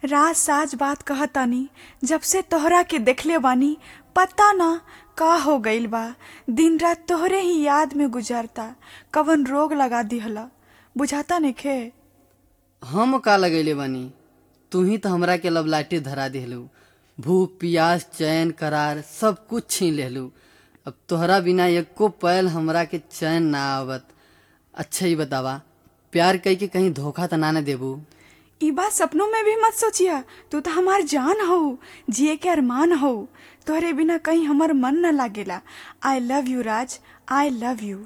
राज साज बात कहतानी जब से तोहरा के देखले बानी पता ना का हो गइल बा दिन रात तोहरे ही याद में गुजरता कवन रोग लगा दिहला बुझाता नइखे हम का लगैले बानी तू ही तो हमरा के लबलाटी धरा दिहलू भूख पियास चैन करार सब कुछ छीन लेहलू अब तोहरा बिना एको पल हमरा के चैन ना आवत अच्छा ही बतावा प्यार कई के कहीं धोखा त ना न देबू ई बात सपनों में भी मत सोचिया तू तो हमार जान हो जिए के अरमान हो तोहरे बिना कहीं हमर मन न लागेला I love you Raj I love you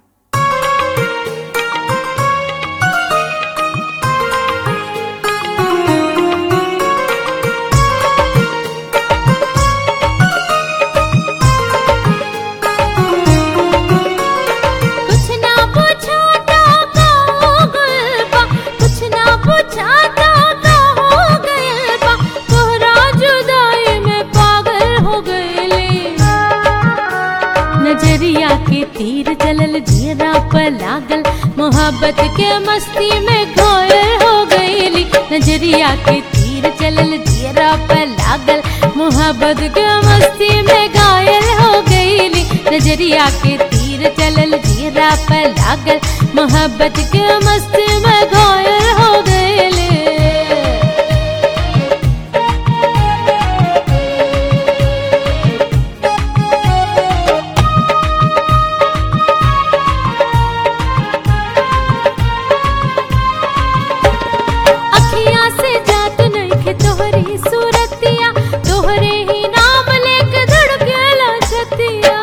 कुछ ना पूछाता का हो गइल बा कुछ ना पूछाता का हो गइल बा तोहरा जुदाई में पागल हो गइले नजरिया के तीर चलल जीरा पर लागल मोहब्बत के मस्ती में घायल हो गइली नजरिया के तीर चलल जीरा पर लागल मोहब्बत के मस्ती में घायल हो गइली नजरिया के तीर चलल जीरा पर लागल मोहब्बत के मस्ती में घायल हो गइली अखियां से जात नइखे तोहरी सूरतिया तोहरे ही नाम लेके धड़केला छतिया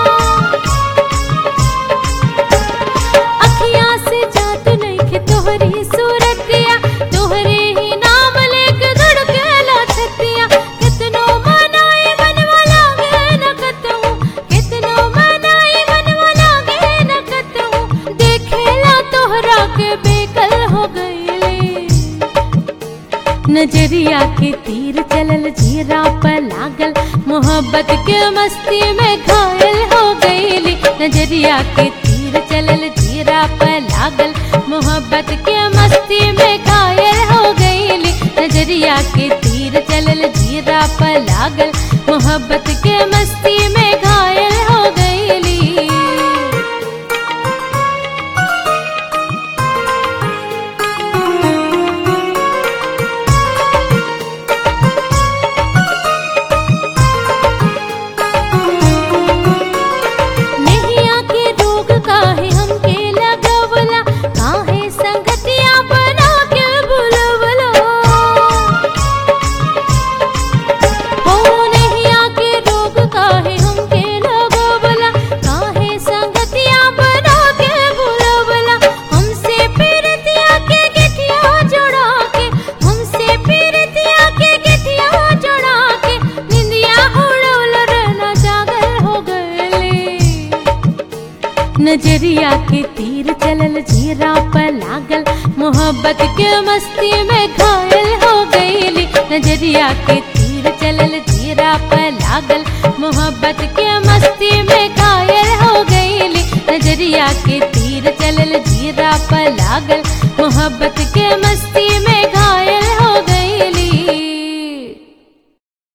अखियां से जात नइखे तोहरी सूरतिया तोहरे ही नाम लेके धड़केला छतिया कितनो मनाई मनवा लागे न कतहु कितनो मनाई मनवा लागे न कतहु देखेला तोहरा के बेकल हो गइले नजरिया के तीर चलल जीरा पर लागल मोहब्बत के मस्ती में घायल हो गईली नजरिया के तीर चलल जीरा पर लागल मोहब्बत के मस्ती में घायल हो गईली नजरिया के तीर चलल जीरा पर लागल मोहब्बत के मस्ती में घायल हो गईली नहिया के रोग काहे हमके लगवला काहे संगतिया बना के बुलवला हो नहिया के रोग काहे हमके लगवला काहे संगतिया बना के बुलवला हमसे पीरतिया के गठिया जोड़ा के हमसे पीरतिया के गठिया जोड़ा के निंदिया उड़वल रहना जागल हो गए नजरिया के तीर चलल जीरा पर लागल मोहब्बत के मस्ती में घायल हो गईली नजरिया के तीर चलल जीरा पर लागल मोहब्बत के मस्ती में घायल हो गईली नजरिया के तीर चलल जीरा पर लागल मोहब्बत के मस्ती